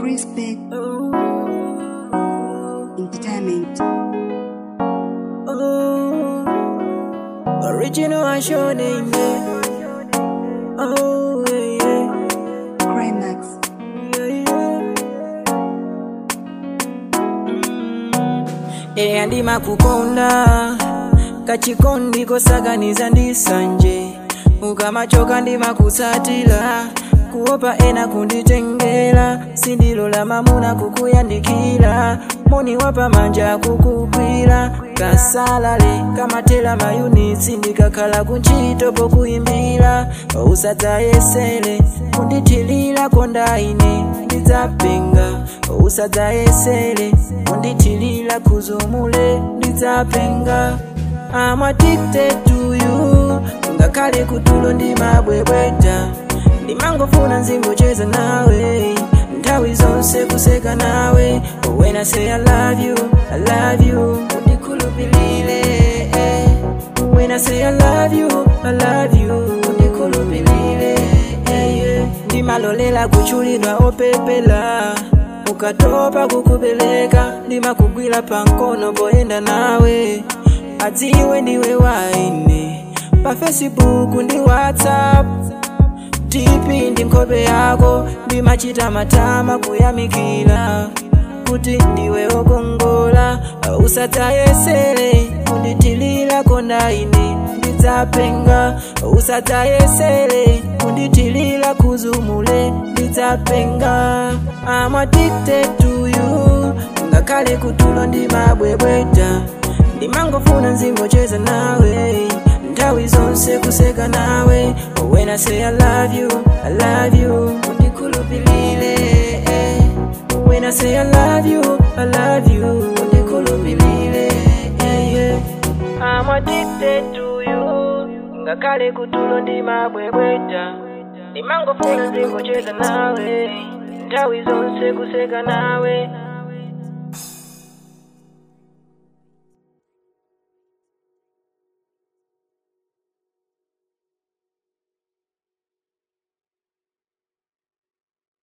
Chris Beck Entertainment. Original and show name, yeah. Oh, yeah, yeah. Climax. eya ndimakukonda kachikondi kosaganiza ndisanje ukamachoka ndimakutsatira kuopa ena kunditengera sindilola mamuna kukuyandikira moni wapa manja kukugwira kasalale kamatela mayunitsi ndikakhala kuntchito pokuyimbira usadzayesere kundithilira kondaine ndidzapenga usadzayesere kundithilira kuzumule ndidzapenga I'm addicted to you ngakhale kutulo ndimabwebweta ndimangofuna nzingocheza nawe nthawi zonse kuseka nawe when I say I love you, I love you undikhulupilire eh. when I say I love you, I love you undikhulupilire eh, yeah. ndimalolela kuchulidwa opepela ukatopa kukubeleka ndimakugwira pankono poyenda nawe adziwe ndiwe waine pa facebook ndi whatsapp tipi ndi nkhope yako ndimachita matama kuyamikira kuti ndiwe wokongola usadzayesere kundithilira kondaine ndidzapenga usadzayesere kundithilira kuzumule ndidzapenga I'm addicted to you ngakhale kutulo ndimabwebweta ndimangofuna nzingocheza nawe nthawi zonse kuseka nawe when I say I love you, I love you undikhulupilire eh. when I say I love you, I love you undikhulupilire eh, yeah. I'm addicted to you ngakhale kutulo ndimabwebweta ndimangofuna nzingocheza nawe nthawi zonse kuseka nawe